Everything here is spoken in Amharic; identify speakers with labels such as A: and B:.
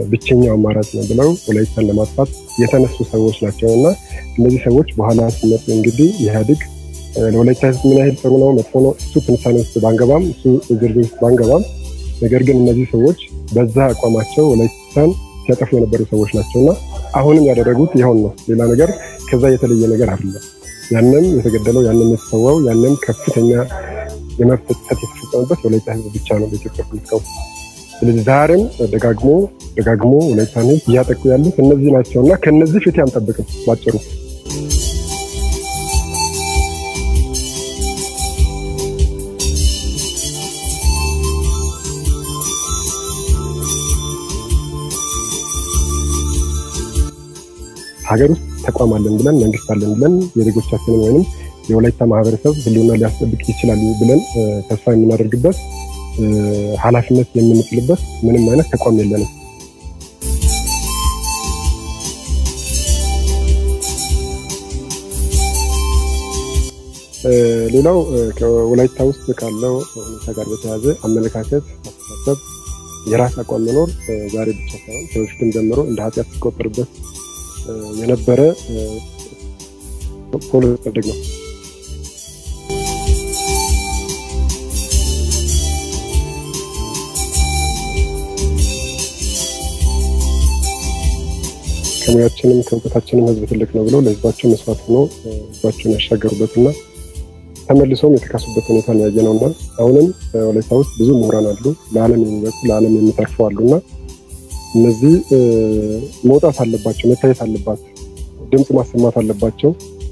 A: ብቸኛው አማራጭ ነው ብለው ወላይታን ለማጥፋት የተነሱ ሰዎች ናቸው እና እነዚህ ሰዎች በኋላ ሲመጡ እንግዲህ ኢህአዴግ ለወላይታ ህዝብ ምን ያህል ጥሩ ነው መጥፎ ነው እሱ ትንታኔ ውስጥ ባንገባም እሱ ዝርዝር ውስጥ ባንገባም፣ ነገር ግን እነዚህ ሰዎች በዛ አቋማቸው ወላይታን ሲያጠፉ የነበሩ ሰዎች ናቸው እና አሁንም ያደረጉት ይኸውን ነው። ሌላ ነገር ከዛ የተለየ ነገር አይደለም። ያንም የተገደለው ያንም የተሰዋው ያንም ከፍተኛ የመብት ጥሰት የተፈጸመበት ወላይታ ህዝብ ብቻ ነው በኢትዮጵያ ፖለቲካ ውስጥ። ስለዚህ ዛሬም ደጋግሞ ደጋግሞ ወላይታን ህዝብ እያጠቁ ያሉት እነዚህ ናቸው እና ከነዚህ ፍትህ አንጠብቅም ባጭሩ። ሀገር ውስጥ ተቋም አለን ብለን መንግስት አለን ብለን የዜጎቻችንን ወይም የወላይታ ማህበረሰብ ህልውና ሊያስጠብቅ ይችላል ብለን ተስፋ የምናደርግበት ኃላፊነት የምንጥልበት ምንም አይነት ተቋም የለንም። ሌላው ከወላይታ ውስጥ ካለው ሁኔታ ጋር በተያያዘ አመለካከት፣ አስተሳሰብ፣ የራስ አቋም መኖር ዛሬ ብቻ ሳይሆን ከበፊትም ጀምሮ እንደ ኃጢአት ሲቆጠርበት የነበረ ፖለቲካ ነው። ከሙያችንም ከእውቀታችንም ህዝብ ትልቅ ነው ብለው ለህዝባቸው መስዋዕት ሆኖ ህዝባቸውን ያሻገሩበትና ተመልሰውም የተካሱበት ሁኔታ ያየ ነው እና አሁንም ወላይታ ውስጥ ብዙ ምሁራን አሉ፣ ለዓለም የሚበቁ ለዓለም የሚተርፉ አሉና እነዚህ መውጣት አለባቸው፣ መታየት አለባቸው፣ ድምፅ ማሰማት አለባቸው።